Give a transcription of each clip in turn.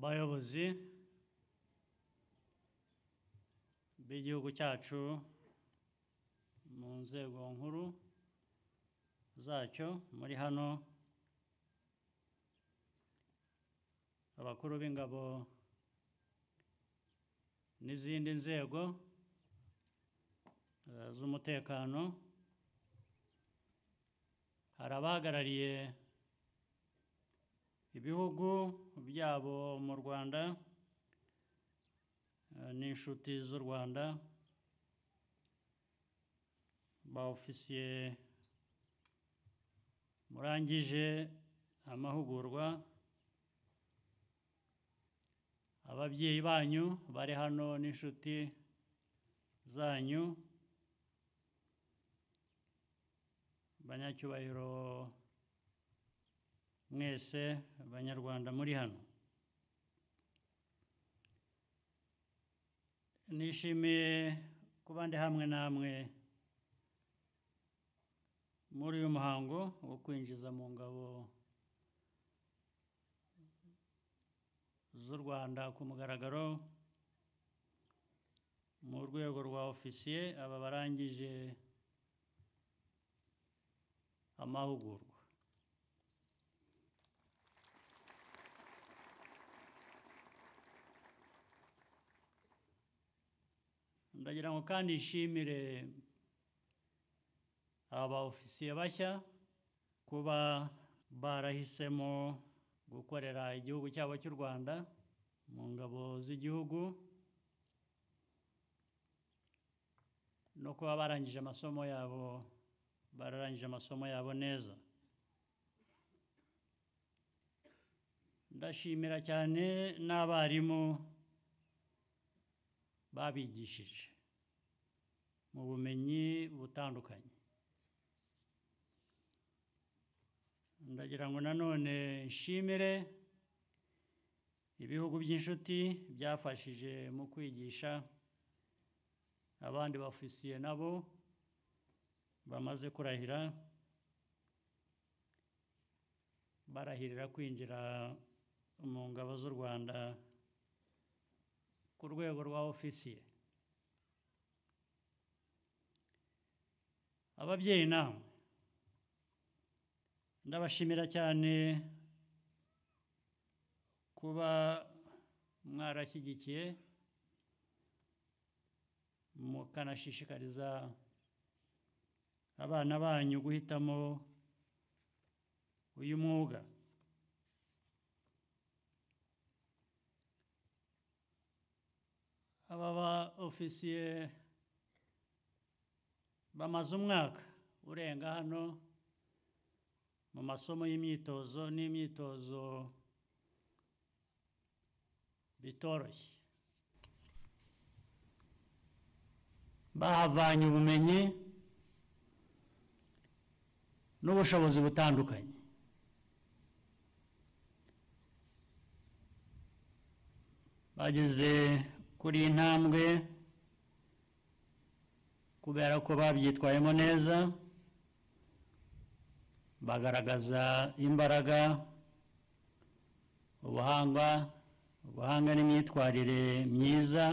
bayobozi b'igihugu cyacu mu nzego nkuru zacyo muri hano abakuru b'ingabo n'izindi nzego eh, z'umutekano hari abahagarariye ibihugu byabo mu Rwanda eh, n'inshuti z'u Rwanda ba ofisiye murangije amahugurwa ababyeyi banyu bari hano n'inshuti zanyu banyacyubahiro mwese banyarwanda muri hano nishimiye kuba ndi hamwe namwe muri uyu muhango wo kwinjiza mu ngabo z'u Rwanda ku mugaragaro mu rwego rwa ofisiye aba barangije amahugurwa ndagira ngo kandi nshimire aba ofisiye bashya kuba barahisemo gukorera igihugu cyabo cy'u Rwanda mu ngabo z'igihugu no kuba barangije amasomo yabo bararangije amasomo yabo neza ndashimira cyane n'abarimu babigishije mu bumenyi butandukanye ndagira ngo nanone nshimire ibihugu by'inshuti byafashije mu kwigisha abandi bafisiye nabo bamaze kurahira barahirira kwinjira mu ngabo z'u Rwanda ku rwego rwa ofisiye ababyeyi namwe ndabashimira cyane kuba mwarashyigikiye mukanashishikariza abana banyu guhitamo uyu mwuga aba ba ofisiye bamaze umwaka urenga hano mu masomo y'imyitozo n'imyitozo bitoroshye bahavanye ubumenyi n'ubushobozi butandukanye bageze kuri iyi ntambwe kubera ko babyitwayemo neza bagaragaza imbaraga ubuhanga ubuhanga n'imyitwarire myiza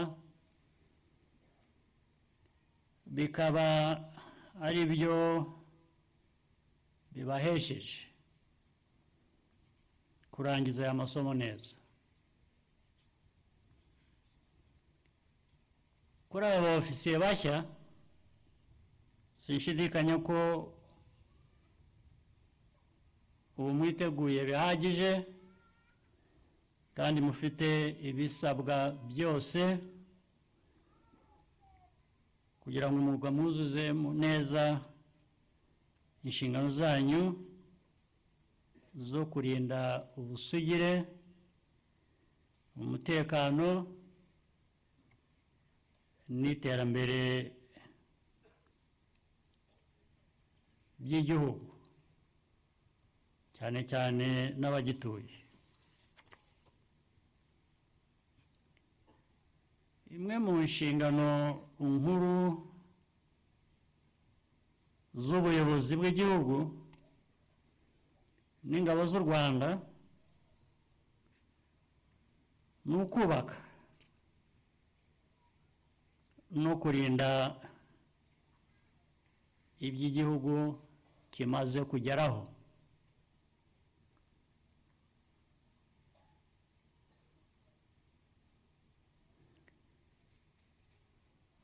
bikaba ari byo bibahesheje kurangiza aya masomo neza kuri aba ba ofisiye bashya sinshidikanya ko ubu mwiteguye bihagije kandi mufite ibisabwa byose kugira ngo umwuga mwuzuze neza inshingano zanyu zo kurinda ubusugire umutekano n'iterambere by'igihugu cyane cyane n'abagituye imwe mu nshingano nkuru z'ubuyobozi bw'igihugu n'ingabo z'u rwanda ni ukubaka no kurinda ibyo igihugu kimaze kugeraho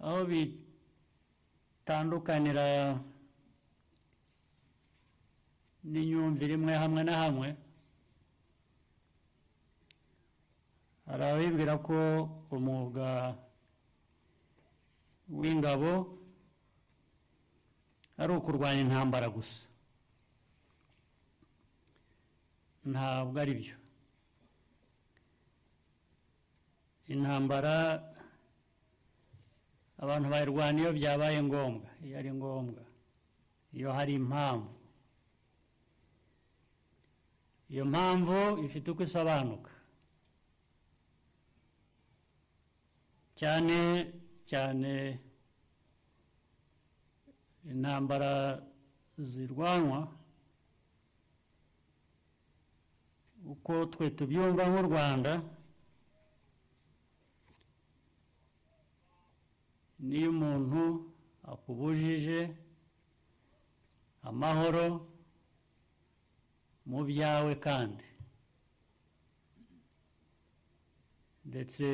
aho bitandukanira n'imyumvire imwe hamwe na hamwe hari abibwira ko umwuga w'ingabo ari ukurwanya intambara gusa ntabwo ari byo intambara abantu bayirwana iyo byabaye ngombwa iyo ari ngombwa iyo hari impamvu iyo mpamvu ifite uko isobanuka cyane cyane intambara zirwanwa uko twe tubyumva nk'u rwanda niyo umuntu akubujije amahoro mu byawe kandi ndetse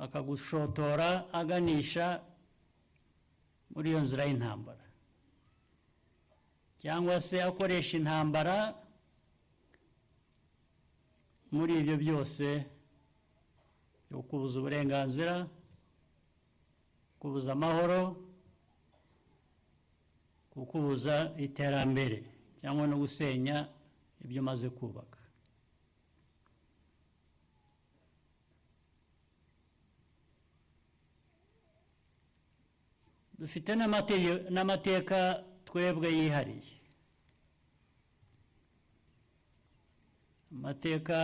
akagushotora aganisha muri iyo nzira y'intambara cyangwa se akoresha intambara muri ibyo byose byo kubuza uburenganzira kubuza amahoro kukubuza iterambere cyangwa no gusenya ibyo umaze kubaka dufite n'amate- n'amateka twebwe yihariye amateka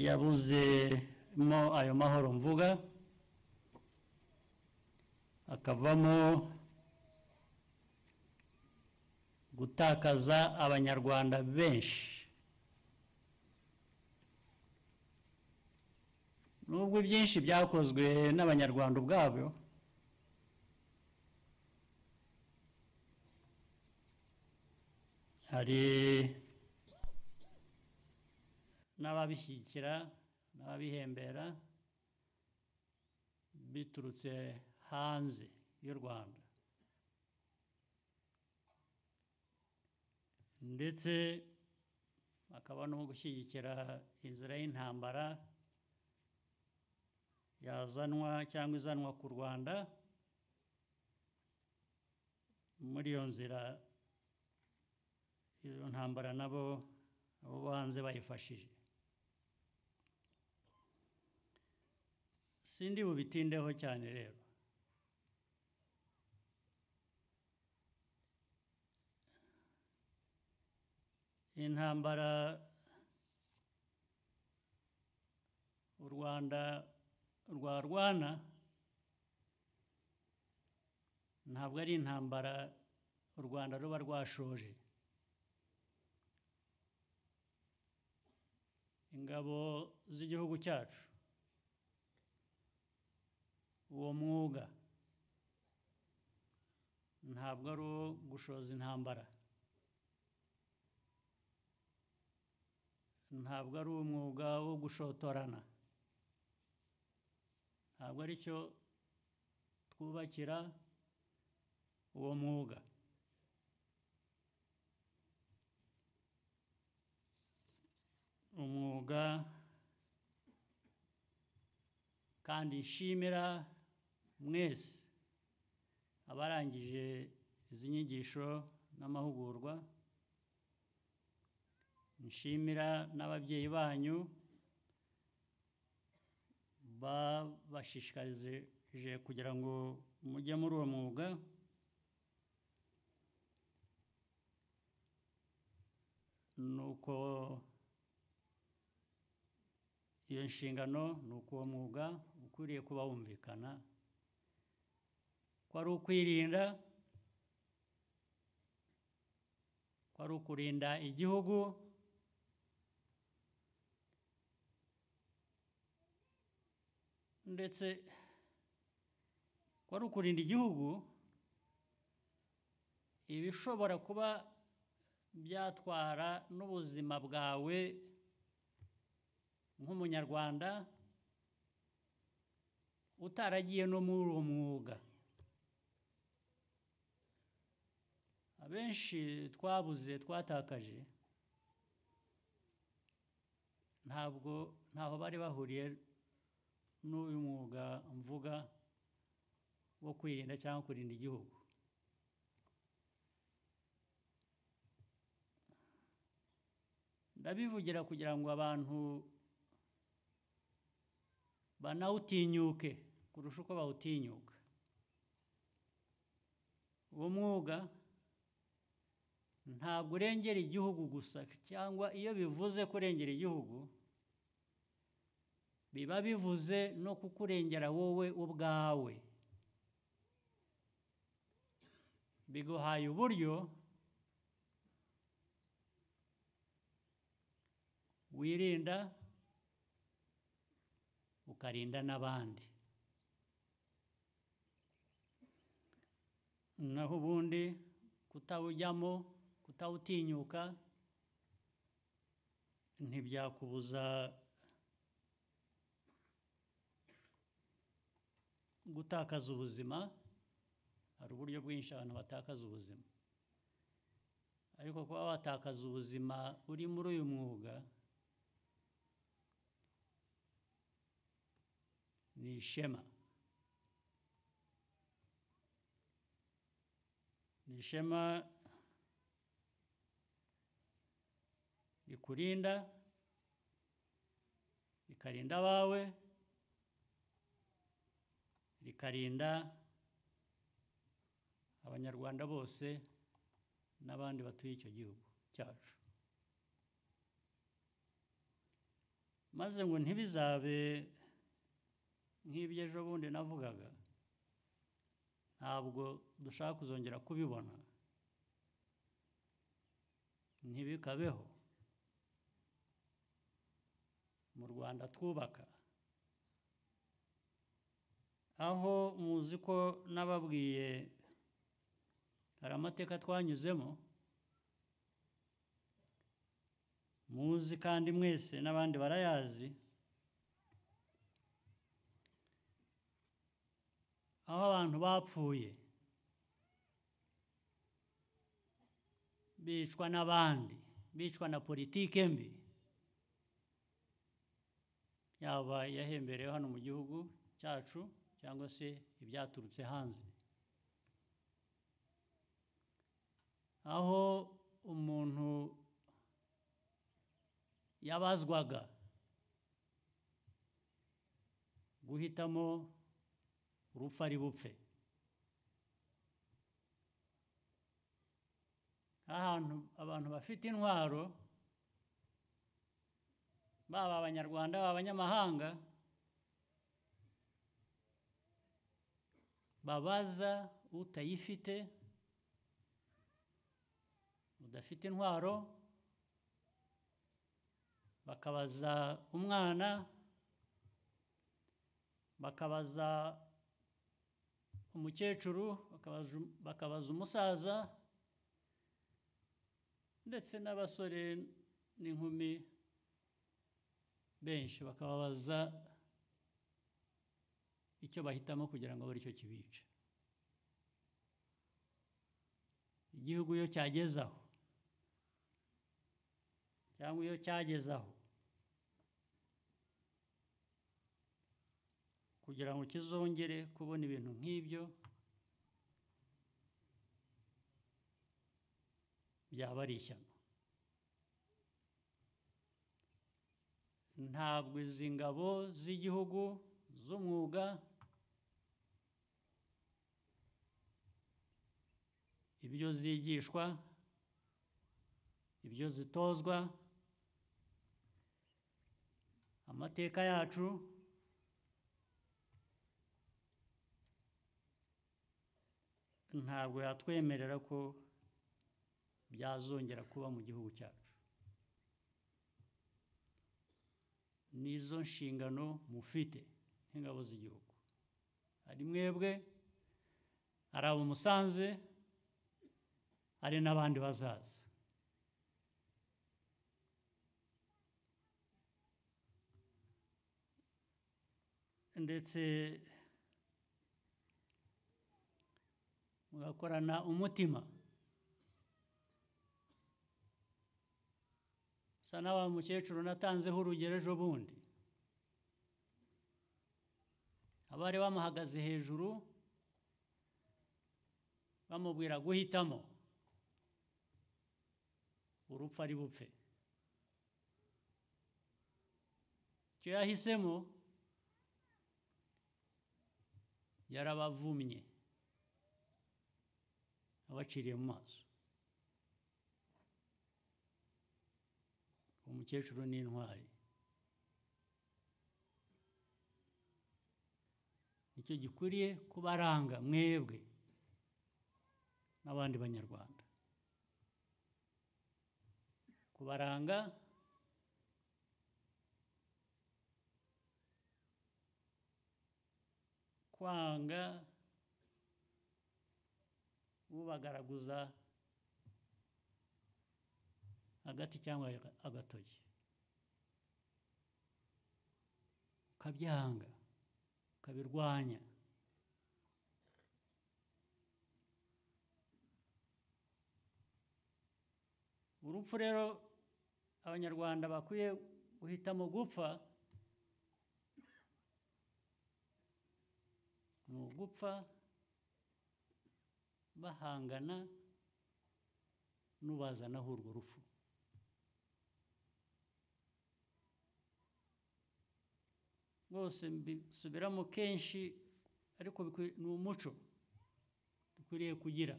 yabuzemo ayo mahoro mvuga akavamo gutakaza abanyarwanda benshi nubwo byinshi byakozwe n'abanyarwanda ubwabo hari n'ababishyigikira n'ababihembera biturutse hanze y'u Rwanda ndetse akaba no gushyigikira inzira y'intambara yazanwa cyangwa izanwa ku Rwanda muri iyo nzira iyo ntambara nabo abo bo hanze bayifashije sindi bubitindeho cyane rero intambara u rwanda rwarwana ntabwo ari intambara u rwanda ruba rwashoje ingabo z'igihugu cyacu uwo mwuga ntabwo ari uwo gushoza intambara ntabwo ari umwuga wo gushotorana ntabwo ari cyo twubakira uwo mwuga umwuga kandi nshimira mwese abarangije izi nyigisho n'amahugurwa nshimira n'ababyeyi banyu babashishikarije kugira ngo mujye muri uwo mwuga nuko iyo nshingano ni uko uwo mwuga ukwiriye kuba wumvikana ko ari ukwirinda ko wari ukurinda igihugu ndetse wari ukurinda igihugu ibishobora kuba byatwara n'ubuzima bwawe nk'umunyarwanda utaragiye no muri uwo mwuga abenshi twabuze twatakaje ntabwo ntaho bari bahuriye n'uyu mwuga mvuga wo kwirinda cyangwa kurinda igihugu ndabivugira kugira ngo abantu banawutinyuke kurusha uko bawutinyuka uwo mwuga ntabwo urengera igihugu gusa cyangwa iyo bivuze kurengera igihugu biba bivuze no kukurengera wowe ubwawe biguhaye uburyo wirinda ukarinda n'abandi naho ubundi kutawujyamo kutawutinyuka ntibyakubuza gutakaza ubuzima hari uburyo bwinshi abantu batakaza ubuzima ariko kuba watakaza ubuzima uri muri uyu mwuga ni ishema ni ishema rikurinda rikarinda abawe rikarinda abanyarwanda bose n'abandi batuye icyo gihugu cyacu maze ngo ntibizabe nk'iby'ejo bundi navugaga ntabwo dushaka kuzongera kubibona ntibikabeho mu rwanda twubaka aho muzi ko nababwiye hari amateka twanyuzemo muzi kandi mwese n'abandi barayazi aho abantu bapfuye bicwa n'abandi bicwa na politike mbi yaba yahemberewe hano mu gihugu cyacu cyangwa se ibyaturutse hanze aho umuntu yabazwaga guhitamo urupfu ari bupfe ahantu abantu bafite intwaro baba abanyarwanda baba abanyamahanga babaza utayifite udafite intwaro bakabaza umwana bakabaza umukecuru bakabaza umusaza ndetse n'abasore n'inkumi benshi bakababaza icyo bahitamo kugira ngo abure icyo kibica igihugu iyo cyagezaho cyangwa iyo cyagezaho kugira ngo kizongere kubona ibintu nk'ibyo byaba ari ishyano ntabwo izi ngabo z'igihugu z'umwuga ibyo zigishwa ibyo zitozwa amateka yacu ntabwo yatwemerera ko byazongera kuba mu gihugu cyacu nizo nshingano mufite nk'ingabo z'igihugu hari mwebwe hari abo musanze hari n'abandi bazaza ndetse mugakorana umutima sa na wa mukecuru natanzeho urugero ejo bundi abari bamuhagaze hejuru bamubwira guhitamo urupfu ari bupfe icyo yahisemo yarabavumye abaciriye mu maso umukecuru ni intwari nicyo gikwiriye kubaranga mwebwe n'abandi banyarwanda kubaranga kwanga ubagaraguza agati cyangwa agatoki ukabyanga ukabirwanya urupfu rero abanyarwanda bakwiye guhitamo gupfa ni ugupfa bahangana n'ubazanaho urwo rupfu rwose mbisubiramo kenshi ariko ni umuco dukwiriye kugira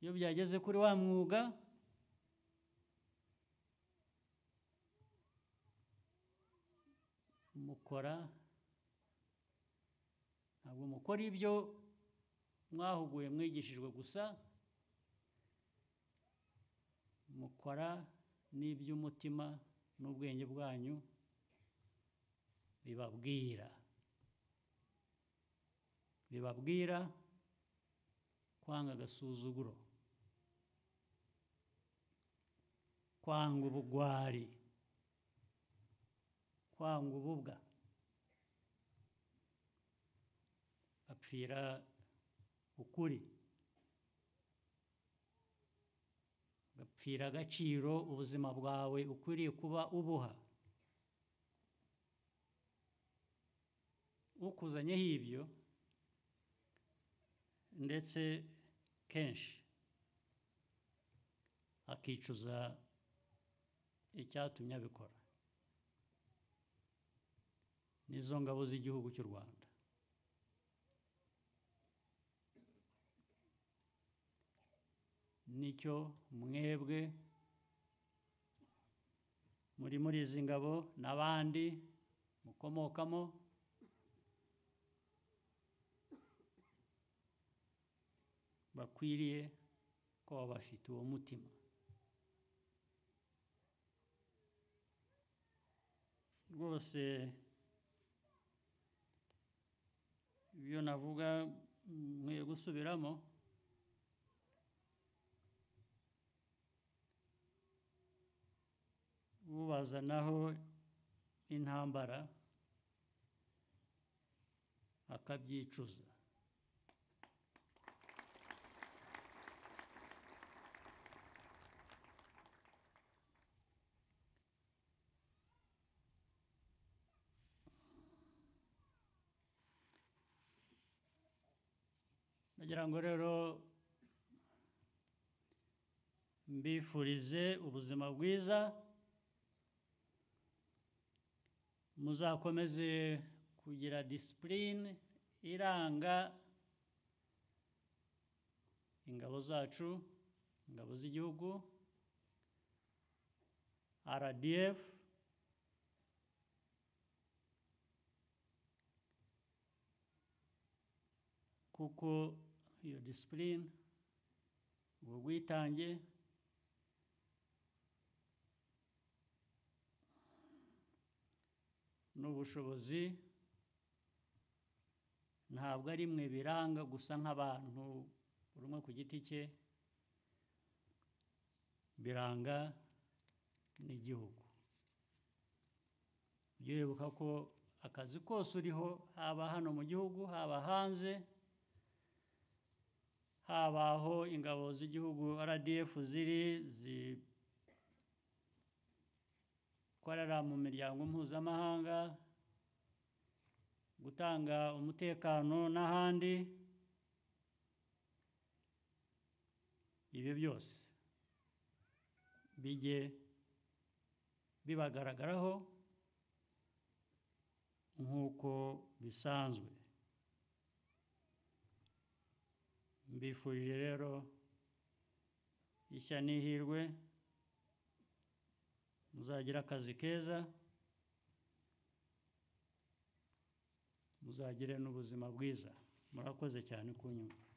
iyo byageze kuri wa mwuga mukora ntabwo mukora ibyo mwahuguye mwigishijwe gusa mukora n'iby'umutima n'ubwenge bwanyu bibabwira bibabwira kwanga agasuzuguro kwanga ubugwari kwanga ububwa bapfira ukuri bapfira agaciro ubuzima bwawe ukwiriye kuba ubuha ukuzanyeho ibyo ndetse kenshi akicuza icyatumye abikora n'izo ngabo z'igihugu cy'u rwanda nicyo mwebwe muri muri izi ngabo n'abandi mukomokamo bakwiriye kuba bafite uwo mutima rwose ibyo navuga nkwiye gusubiramo ubazanaho intambara akabyicuza nagira ngo rero mbifurize ubuzima bwiza muzakomeze kugira disipurine iranga ingabo zacu ingabo z'igihugu RDF kuko iyo disipurine ubwo bwitange n'ubushobozi ntabwo ari mwe biranga gusa nk'abantu buri umwe ku giti cye biranga n'igihugu ujye wibuka ko akazi kose uriho haba hano mu gihugu haba hanze haba aho ingabo z'igihugu RDF ziri zikorera mu miryango mpuzamahanga gutanga umutekano n'ahandi ibyo byose bijye bibagaragaraho nk'uko bisanzwe mbifurije rero ishya n'ihirwe muzagira akazi keza muzagire n'ubuzima bwiza murakoze cyane kunyumva